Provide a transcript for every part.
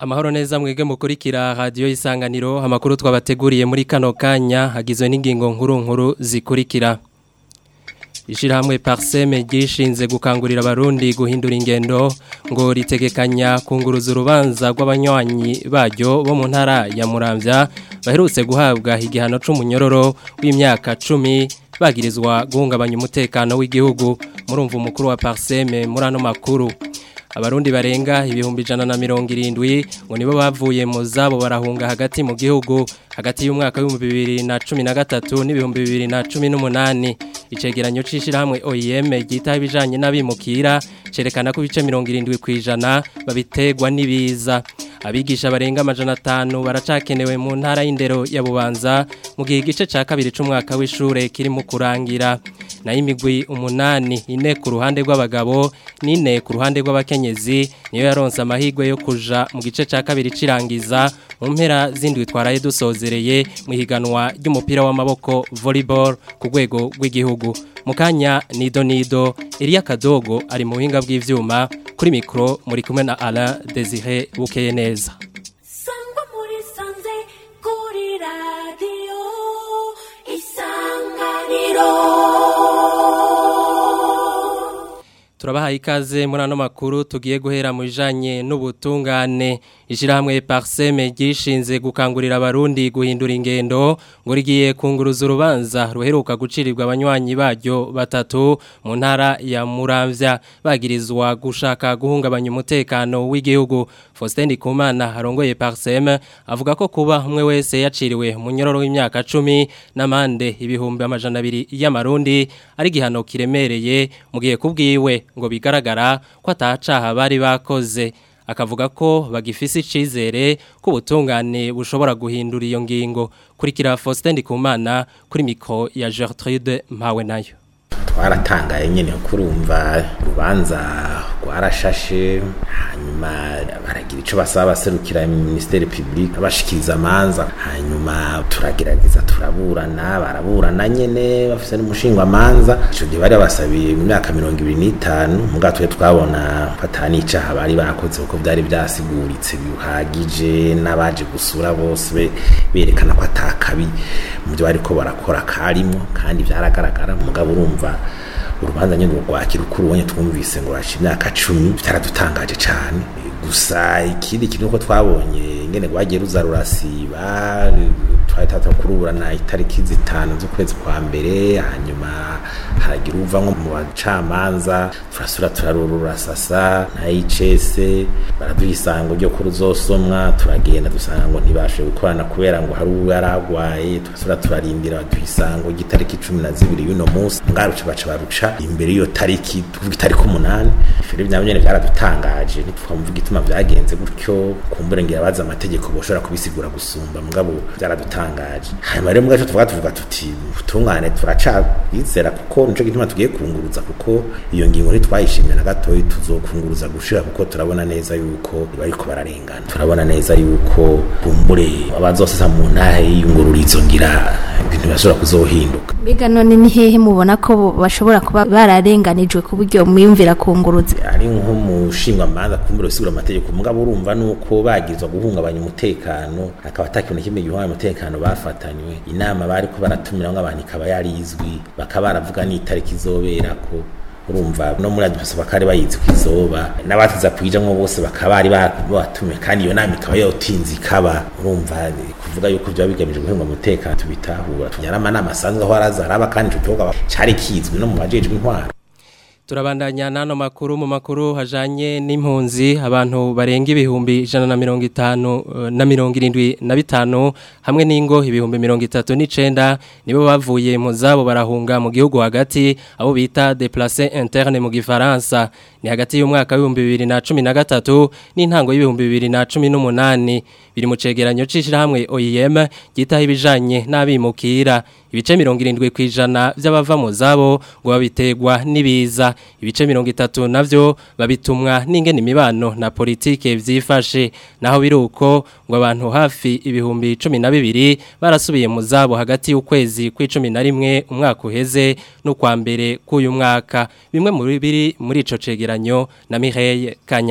Amahoro neza mwege mukurikira radio isanganiro amakuru twabateguriye muri kano kanya hagizwe n'ingingo nkuru nkuru zikurikira Ishirahamwe Parseme gishinze gukangurira abarundi guhindura ingendo ngo ritegekanya kunguruza urubanza rw'abanywanyi baryo bo mu ntara ya Muramvya baherutse guhabwa igihano c'umunyororo w'imyaka 10 bagirizwa guhungabanya umutekano w'igihugu murumva umukuru wa Parseme muri ano makuru abarundi barenga ibihumbi ijana na mirongo irindwi ngo nibo bavuye mu zabo barahunga hagati mu gihugu hagati y'umwaka w'ibihumbi bibiri na cumi na gatatu n'ibihumbi bibiri na cumi n'umunani icegeranyo c'ishirahamwe OIM ryitaho ibijanye n'abimukira cerekana ko ibice mirongo irindwi ku ijana babitegwa n'ibiza abigisha barenga amajana atanu baracakenewe mu ntara y'indero ya bubanza mu gihe igice ca kabiri c'umwaka w'ishure kiri mu kurangira nayo imigwi umunani ine ku ruhande rw'abagabo n'ine ku ruhande rw'abakenyezi niyo yaronse amahirwe yo kuja mu gice ca kabiri cirangiza mu mpera zindwi twaraye dusozereye mu higanwa ry'umupira w'amaboko volleyball ku rwego rw'igihugu mu kanya nido nido Elia Kadogo ari mu buhinga bw'ivyuma kuri mikro muri kumwe na Alain Desire Bukeye neza Sangwa muri sanze kuri radio isanganiro Turabahaye ikaze muri ano makuru tugiye guhera mu bijanye n'ubutungane ishirahamwe Parseme gishinze gukangurira abarundi guhindura ingendo ngo rigiye kunguruza urubanza ruheruka gucirirwa abanywanyi baryo batatu mu ntara ya Muramvya bagirizwa gushaka guhungabanya umutekano w'igihugu Faustin Ndikumana harongoye Parseme avuga ko kuba umwe wese yaciriwe mu nyororo w'imyaka 10 n'amande ibihumbi amajana abiri y'amarundi ari gihano kiremereye mu gihe kubwiwe ngo bigaragara ko atacaha bari bakoze akavuga ko bagifise icizere ko ubutungane bushobora guhindura iyo ngingo kurikira Faustin Ndikumana kuri mikro ya Gertrude Mpawe nayo twaratangaye nyene kurumva urubanza rwarashashe hanyuma baragira ico basaba baserukira ministeri publique abashikiriza amanza hanyuma turagerageza turaburana baraburana nyene bafise n'umushingwa amanza ico gihe bari basabiye mu myaka mirongo ibiri n'itanu muga twe twabona ko atani icaha bari bakoze kuko vyari vyasiguritse bihagije n'abaje gusura bose berekana ko atakabi mu byo bariko barakora karimo kandi vyaragaragara mugabo urumva urubanza nyine rwakira uko urubonye twumvise ngo rashe imyaka cumi byaradutangaje cyane gusa ikindi kintu uko twabonye ngene rwagiye ruza rurasiba twari tatakuruburana itariki zitanu z'ukwezi kwa mbere hanyuma haragira uva nko mu bacamanza turasura turarururasasa na ICS baraduha isango ryo kuruzosomwa turagenda dusanga ngo ntibashe gukorana kubera ngo hari uwo yaragwaye turasura turarindira baduha isango ry'itariki cumi na zibiri y'uno munsi ngaruce baca baruca imbere y'iyo tariki tuvuga itariki umunani ibyo byaba nyine byaradutangaje ntitwamuvuga ituma byagenze gutyo kumbure ngira abazi amategeko boshobora kubisigura gusumba mugabo byaradutangaje hanyuma rero mugaco tuvuga tuvuga tuti ubutungane turacabizera kuko nico gituma tugiye kunguruza kuko iyo ngingo ntitwayishimye na gatoyi tuzokunguruza gushira kuko turabona neza yuko bariko bararengana turabona neza yuko kumbure abazosesa mu ntahe y'iyungururizo ngira ibintu bashobora kuzohinduka Mbega none ni hehe mubona ko bashobora kuba bararenganijwe ku buryo mwiyumvira kunguruza ari nko mushingwa manza kumbura usigura amategeko mugabo urumva nuko bagizwa guhungabanya umutekano akaba atakintu na kimwe gihungabanya umutekano bafatanywe inama bari ko baratumira nk'abantu ikaba yarizwi bakaba baravuga n'itariki izoberako urumva no muri adipasi bakari bayizi ku izoba n'abatiza kuyijamwo bose bakaba bari batumiwe kandi iyo nama ikaba yotinze ikaba urumva kuvuga yuko byaba bigamije guhunga umutekano tubitahura tunyara amanama asanzwe aho araza araba kandi ico gihugu cari kizwi no mu bajejwe intwaro turabandanya n'ano makuru mu makuru hajanye n'impunzi abantu barenga ibihumbi ijana na mirongo itanu na mirongo irindwi na bitanu hamwe n'ingo ibihumbi mirongo itatu n'icenda nibo bavuye mu zabo barahunga mu gihugu hagati abo bita deplace interne mu gifaransa ni hagati y'umwaka w'ibihumbi bibiri na cumi na gatatu n'intango y'ibihumbi bibiri na cumi n'umunani biri mu cegeranyo c'ishirahamwe OIM gitaho ibijanye n'abimukira ibice mirongo irindwi ku ijana by'abava mu zabo ngo babitegwa n'ibiza ibice mirongo itatu navyo babitumwa n'ingene imibano na politike vyifashe naho biruko ngo abantu hafi ibihumbi cumi na bibiri barasubiye mu zabo hagati y'ukwezi kw'icumi na rimwe umwaka uheze n'ukwa mbere k'uyu mwaka bimwe muri biri muri ico cegeranyo na Mireille Kanyange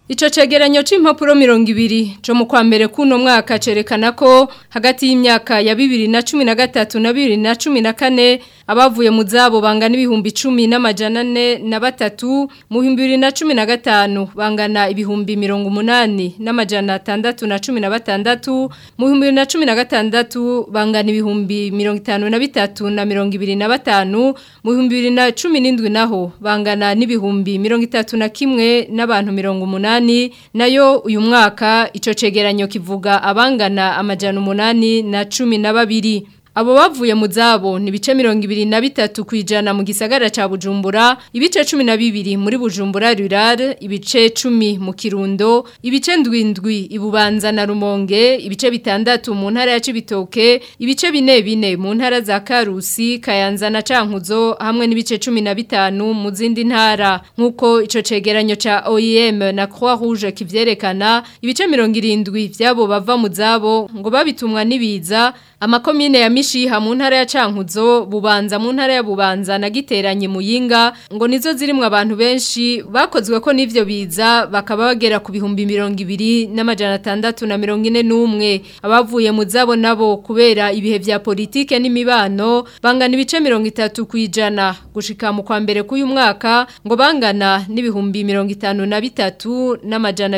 Ico cegeranyo c'impapuro mirongo ibiri co mu kwa mbere kuno mwaka cerekana ko hagati y'imyaka ya bibiri na cumi na gatatu na bibiri na cumi na kane abavuye mu zabo bangana ibihumbi cumi n'amajana ane na batatu mu bihumbi bibiri na cumi na gatanu bangana ibihumbi mirongo umunani n'amajana atandatu na cumi na batandatu mu bihumbi bibiri na cumi na gatandatu bangana ibihumbi mirongo itanu na bitatu na mirongo ibiri na batanu mu bihumbi bibiri na cumi n'indwi naho bangana n'ibihumbi mirongo itatu na kimwe n'abantu mirongo umunani nayo uyu mwaka ico cegeranyo kivuga abangana amajana umunani na cumi na babiri Abo bavuye mu zabo ni bice mirongo ibiri na bitatu kwijana mu gisagara ca Bujumbura, ibice cumi na bibiri muri Bujumbura Rural, ibice cumi mu Kirundo, ibice ndwindwi ibubanza na Rumonge, ibice bitandatu mu ntara ya Cibitoke, ibice bine bine mu ntara za Karusi, Kayanza na Cankuzo hamwe n'ibice cumi na bitanu mu zindi ntara. Nkuko ico cegeranyo ca OIM na Croix Rouge kivyerekana, ibice mirongo irindwi vyabo bava mu zabo ngo babitumwa nibiza amakomine ya mishiha mu ntara ya Cankuzo bubanza mu ntara ya Bubanza na giteranye muyinga ngo nizo zirimwe abantu benshi bakozwe ko nivyo biza bakaba bagera ku bihumbi 200 n'amajana 6 na 41 abavuye mu zabo nabo kubera ibihe vya politike n'imibano bangana ibice 30 kwijana gushika mu kwa mbere k'uyu mwaka ngo bangana n'ibihumbi 53 n'amajana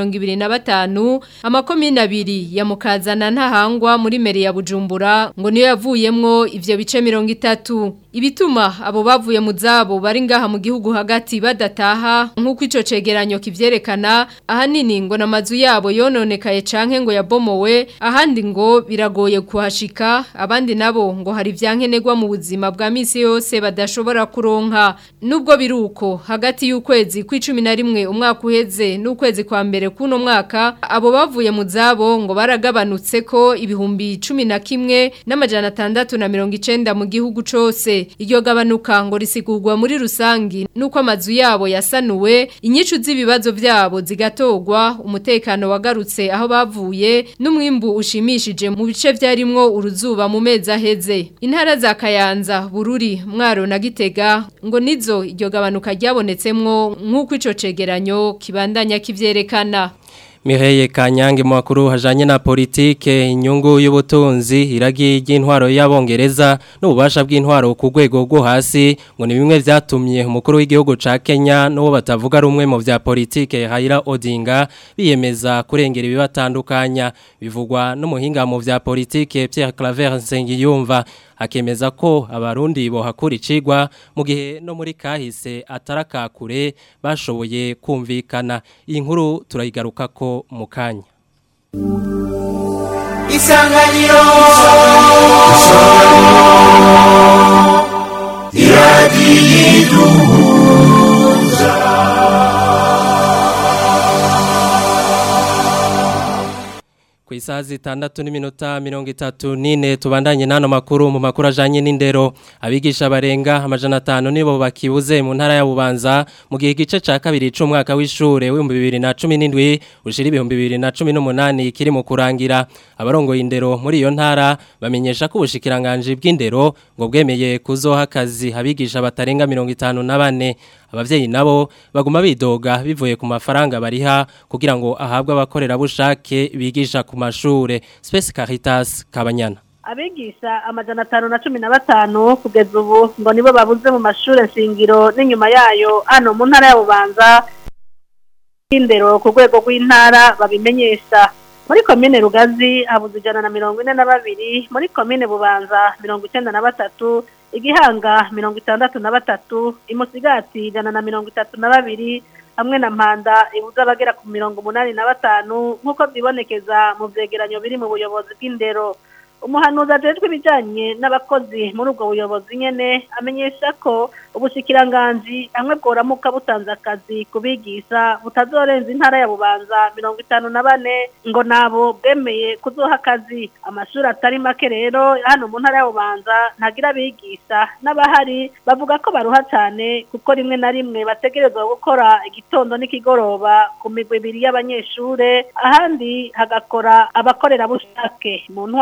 225 amakomine abiri ya mukazana ntahangwa muri meri ya Bujumbura ngo niyo yavuyemwo ivyo bice mirongo itatu ibituma abo bavuye mu zabo bari ngaha mu gihugu hagati badataha nk'uko ico cegeranyo kivyerekana ahanini ngo namazu yabo yononekaye canke ngo yabomowe ahandi ngo biragoye kuhashika abandi nabo ngo hari ivyankenerwa mu buzima bwa misi yose badashobora kuronka nubwo biruko hagati y'ukwezi kw'icumi na rimwe umwaka uheze n'ukwezi kwa mbere kuno mwaka abo bavuye mu zabo ngo baragabanutse ko ibihumbi cumi na kimwe n'amajana atandatu na mirongo icenda mu gihugu cose iryo gabanuka ngo risigurwa muri rusangi nuko amazu yabo yasanuwe inyicu z'ibibazo byabo zigatogwa umutekano wagarutse aho bavuye n'umwimbu ushimishije mu bice vyarimwo uruzuba mu mezi aheze intara za Kayanza Bururi Mwaro na Gitega ngo nizo iryo gabanuka ryabonetsemwo nk'uko ico cegeranyo kibandanya kivyerekana Mireye Kanyange mu makuru hajanye na politike inyungu y'ubutunzi iragi ry'intwaro y'abongereza n'ububasha bw'intwaro ku rwego rwo hasi ngo ni bimwe vyatumye umukuru w'igihugu ca Kenya n'uwo batavuga rumwe mu vya politike Raila Odinga biyemeza kurengera ibibatandukanya bivugwa n'umuhinga mu vya politike Pierre Claver Nsengiyumva akemeza ko abarundi bohakura icigwa mu gihe no muri kahise atarakakure bashoboye kumvikana iyi nkuru turayigaruka ko mu kanya isanganiro ku isaha zitandatu n'iminota mirongo itatu n'ine tubandanye n'ano makuru mu makuru ajanye n'indero abigisha barenga amajana atanu nibo bakibuze mu ntara ya Bubanza mu gihe igice ca kabiri c'umwaka w'ishure w'ibihumbi bibiri na cumi n'indwi ushira ibihumbi bibiri na cumi n'umunani kiri mu kurangira abarongoye indero muri iyo ntara bamenyesha ko ubushikiranganji bw'indero ngo bwemeye kuzoha akazi abigisha batarenga mirongo itanu na bane abavyeyi nabo baguma bidoga bivuye ku mafaranga bariha kugira ngo ahabwe abakorerabushake bigisha ku mashure Space Caritas Kabanyana abigisha amajana atanu na cumi na batanu kugeza ubu ngo nibo babuze mu mashure shingiro n'inyuma yayo hano mu ntara ya bubanza indero ku rwego rw'intara babimenyesha muri komine rugazi habuze ijana na mirongo ine na babiri muri komine bubanza mirongo icyenda na batatu igihanga mirongo itandatu na batatu imusigati ijana na mirongo itatu na babiri hamwe na mpanda ibuze abagera ku mirongo umunani na batanu nk'uko byibonekeza mu byegeranyo biri mu buyobozi bw'indero umuhanuzi ajejwe ibijyanye n'abakozi muri ubwo buyobozi nyene amenyesha ko ubushikiranganji hamwe bworamuka butanze akazi kubigisha butazorenza intara ya bubanza mirongo itanu na bane ngo nabo bwemeye kuzoha akazi amashuri atari make rero hano mu ntara ya bubanza ntagira abigisha n'abahari bavuga ko baruha cyane kuko rimwe na rimwe bategerezwa gukora igitondo n'ikigoroba ku migwi ibiri y'abanyeshure ahandi hagakora abakorerabushake mu ntwaro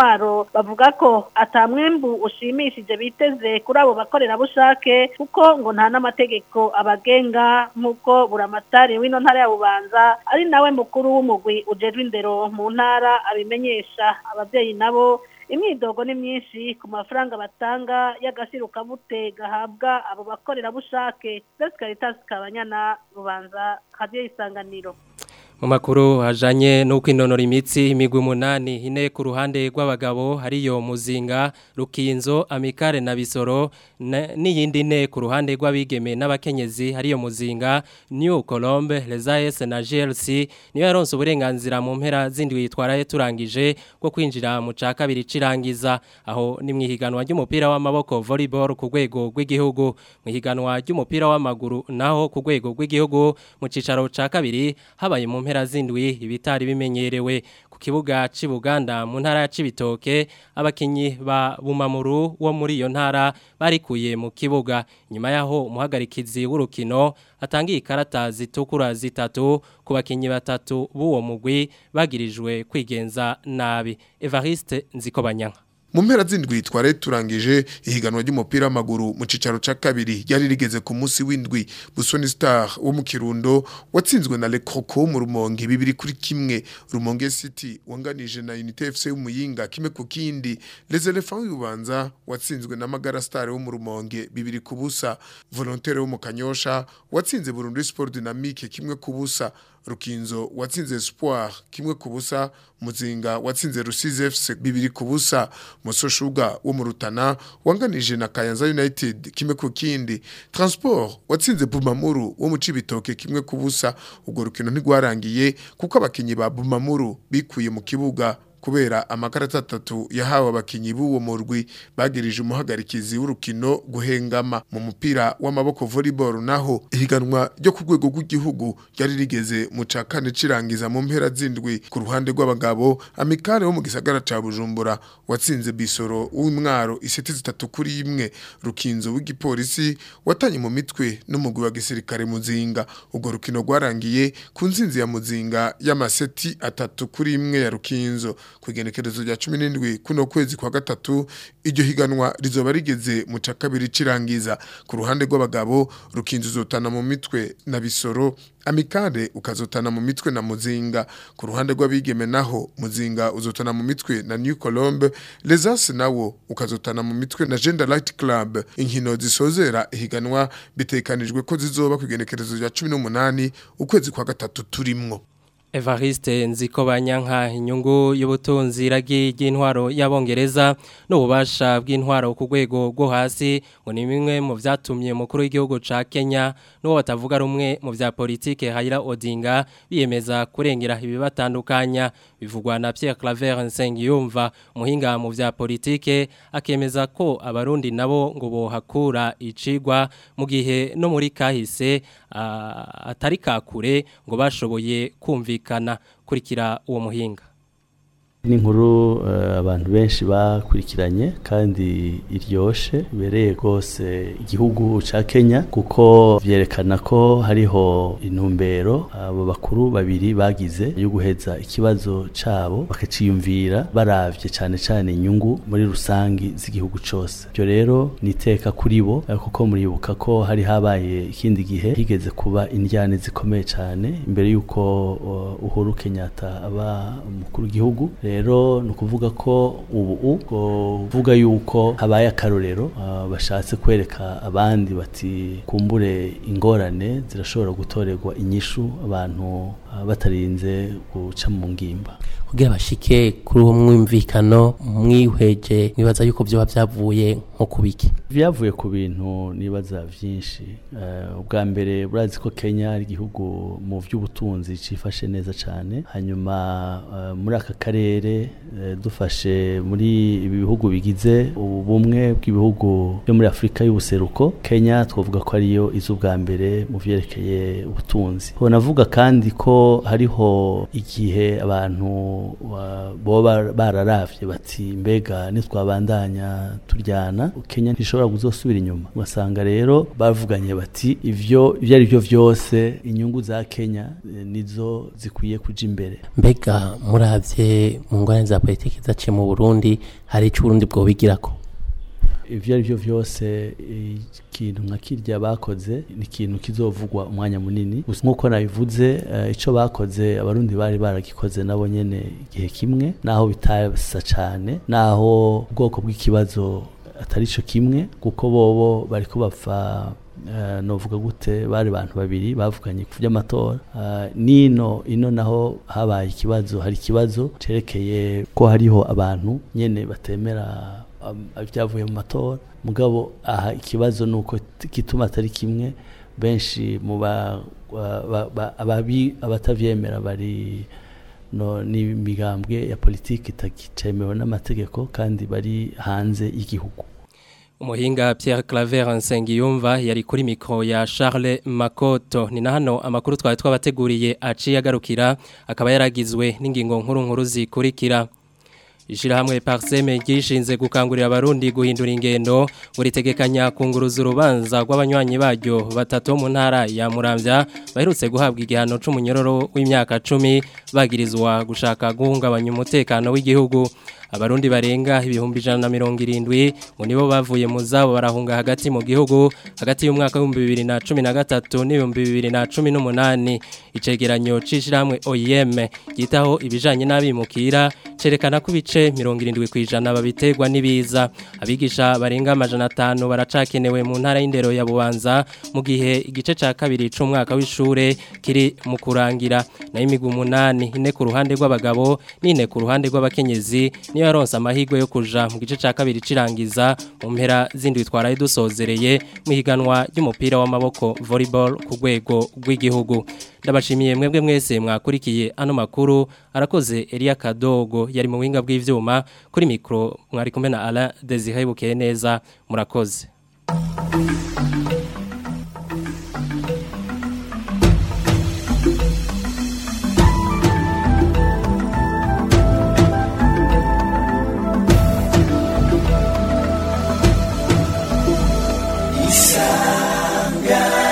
Isanganiro bavuga ko atamwembu ushimishije biteze kuri abo bakorerabushake kuko ngo nta n'amategeko abagenga nk'uko buramatari w'ino ntara ya Bubanza ari nawe mukuru w'umugwi ujejwe indero mu ntara abimenyesha abavyeyi nabo imyidogo ni myinshi ku mafaranga batanga y'agashirukabute gahabwa abo bakorerabushake Best Caritas Kabanyana Bubanza Radio Isanganiro mu makuru hajanye no kwinonora imitsi imigwi umunani ine ku ruhande rw'abagabo hariyo muzinga rukinzo amikare na bisoro n'iyindi ne ku ruhande rw'abigeme n'abakenyezi hariyo muzinga New Colombe Lezaes na GLC niyo yaronse uburenganzira mu mpera zindwi yitwaraye turangije bwo kwinjira mu ca kabiri cirangiza aho ni mwihiganwa ry'umupira w'amaboko volleyball ku rwego rw'igihugu mwihiganwa ry'umupira w'amaguru naho ku rwego rw'igihugu mu cicaro ca kabiri habaye mu mpera zindwi ibitari bimenyerewe ku kibuga c'Ibuganda mu ntara ya Cibitoke abakinyi ba Bumamuru wo muri iyo ntara barikuye mu kibuga nyuma yaho umuhagarikizi w'urukino atangiye ikarata zitukura zitatu ku bakinyi batatu b'uwo mugwi bagirijwe kwigenza nabi Evariste Nzikobanyanka mu mpera z'indwi twari turangije ihiganwa ry'umupira w'amaguru mu cicaro ca kabiri ryari rigeze ku munsi w'indwi Busoni Star wo mu Kirundo watsinzwe na Le Croco mu Rumonge bibiri kuri kimwe Rumonge City wanganije na Unité FC y'umuyinga kimwe ku kindi Les Elephants y'Ubanza watsinzwe na Magara Star wo mu Rumonge bibiri ku busa Volontaire wo mu Kanyosha watsinze Burundi Sport Dynamique kimwe ku busa Rukinzo watsinze Espoir kimwe ku busa Muzinga watsinze Rusizi FC bibiri ku busa Musoshuga wo mu Rutana wanganije na Kayanza United kimwe ku kindi Transport watsinze Bumamuru wo mu Cibitoke kimwe ku busa ubwo rukino ntigwarangiye kuko abakinyi ba Bumamuru bikuye mu kibuga kubera amakarata atatu yahawe abakinyi b'uwo murwi bagirije umuhagarikizi w'urukino guhengama mu mupira w'amaboko volleyball naho ihiganwa ryo ku rwego rw'igihugu ryari rigeze mu ca kane cirangiza mu mpera zindwi ku ruhande rw'abagabo amikare wo mu gisagara ca Bujumbura watsinze bisoro w'imwaro iseti zitatu kuri imwe rukinzo w'igipolisi watanye mu mitwe n'umugwi wa gisirikare muzinga ubwo rukino rwarangiye ku nzinzi ya muzinga y'amaseti atatu kuri imwe ya rukinzo ku igenekerezo rya cumi n'indwi kuno kwezi kwa gatatu iryo higanwa rizoba rigeze mu ca kabiri cirangiza ku ruhande rw'abagabo rukinzo uzotana mu mitwe na bisoro amikare ukazotana mu mitwe na muzinga ku ruhande rw'abigeme naho muzinga uzotana mu mitwe na New Colombe Lesas nawo ukazotana mu mitwe na Gender Light Club inkino zisozera ihiganwa bitekanijwe ko zizoba ku igenekerezo rya 18 ukwezi kwa gatatu turimwo Evariste Nzikobanyanka inyungu y'ubutunzi iragi ry'intwaro y'abongereza n'ububasha bw'intwaro ku rwego rwo hasi ngo ni bimwe mu vyatumye mukuru w'igihugu ca Kenya n'uwo batavuga rumwe mu vya politike Raila Odinga biyemeza kurengera ibibatandukanya bivugwa na Pierre Claver Nsengiyumva umuhinga mu vya politike akemeza ko abarundi nabo ngo bohakura icigwa mu gihe no muri kahise uh, atari kakure ngo bashoboye kumvikana kurikira uwo muhinga n'inkuru abantu benshi bakurikiranye kandi iryoshe ibereye rwose igihugu cya kenya kuko byerekana ko hariho intumbero abo bakuru babiri bagize yo guheza ikibazo cyabo bakaciyumvira barabye cyane cyane inyungu muri rusange z'igihugu cyose ibyo rero ni iteka kuri bo kuko muribuka ko hari habaye ikindi gihe higeze kuba indyane zikomeye cyane imbere y'uko uhuru kenyatta aba umukuru w'igihugu rero ni ukuvuga ko ubu kuvuga yuko habaye akarorero bashatse kwereka abandi bati kumbure ingorane zirashobora gutorerwa inyishu abantu batarinze guca mu ngimba kugira bashike kuri uwo mwumvikano mwihweje nibaza yuko byoba byavuye nko kubiki byavuye ku bintu nibaza byinshi ubwa mbere burazi ko Kenya ari igihugu mu by'ubutunzi cifashe neza cyane hanyuma muri aka karere dufashe muri ibi bihugu bigize ubumwe bw'ibihugu byo muri Afurika y'ubuseruko Kenya twavuga ko ariyo izo ubwa mbere mu vyerekeye ubutunzi navuga kandi ko ko hariho igihe abantu wa- boba bararavye bati mbega nitwabandanya turyana Kenya ntishobora kuzosubira inyuma ugasanga rero bavuganye bati ivyo ivyo ari byo vyose inyungu za Kenya eh, nizo zikwiye kuja imbere mbega muravye mu ngorane za politiki zaciye mu burundi hari icyo uburundi bwobigirako ivyo ari byo vyose ikintu nka kirya bakoze ni ikintu kizovugwa umwanya munini gusa nk'uko nabivuze eh, ico bakoze abarundi bari baragikoze nabo nyene igihe kimwe naho bitasa cane naho ubwoko bw'ikibazo atari co kimwe kuko bobo bariko bapfa Uh, novuga gute bari abantu babiri bavuganye ku by'amatora uh, nino ino naho habaye ikibazo hari ikibazo cerekeye ko hariho abantu nyene batemera um, ibyavuye mu matora mugabo aha ikibazo nuko t- gituma atari kimwe benshi mu ba ba- ba- ba- ababi abatavyemera bari no ni imigambwe ya politiki itakicemewe n'amategeko kandi bari hanze y'igihugu Umuhinga Pierre Claver Nsengiyumva yari kuri mikro ya Charles Makoto ni na hano amakuru twari twabateguriye aciye agarukira akaba yaragizwe n'ingingo nkuru nkuru zikurikira Ishirahamwe Parseme gishinze gukangurira abarundi guhindura ingendo buritegekanya kunguruza urubanza rw'abanywanyi baryo batatu bo mu ntara ya Muramvya baherutse guhabwa igihano c'umunyororo w'imyaka 10 bagirizwa gushaka guhungabanya umutekano w'igihugu abarundi barenga ibihumbi ijana na mirongo irindwi ngo nibo bavuye mu zabo barahunga hagati mu gihugu hagati y'umwaka w'ibihumbi bibiri na cumi na gatatu n'ibihumbi bibiri na cumi n'umunani icegeranyo c'ishirahamwe OIM ryitaho ibijanye n'abimukira cerekana ko ibice mirongo irindwi ku ijana babiterwa n'ibiza abigisha barenga amajana atanu baracakenewe mu ntara y'indero ya bubanza mu gihe igice ca kabiri c'umwaka w'ishure kiri mu kurangira nayo imigwi umunani ine ku ruhande rw'abagabo n'ine ku ruhande rw'abakenyezi niyo yaronse amahirwe yo kuja mu gice ca kabiri cirangiza mu mpera zindi twaraye dusozereye mu higanwa ry'umupira w'amaboko volleyball ku rwego rw'igihugu ndabashimiye mwebwe mwese mwakurikiye ano makuru arakoze Elia Kadogo yari mu winga bw'ivyuma kuri mikro mwari kumwe na Alain Desire Bukeye neza murakoze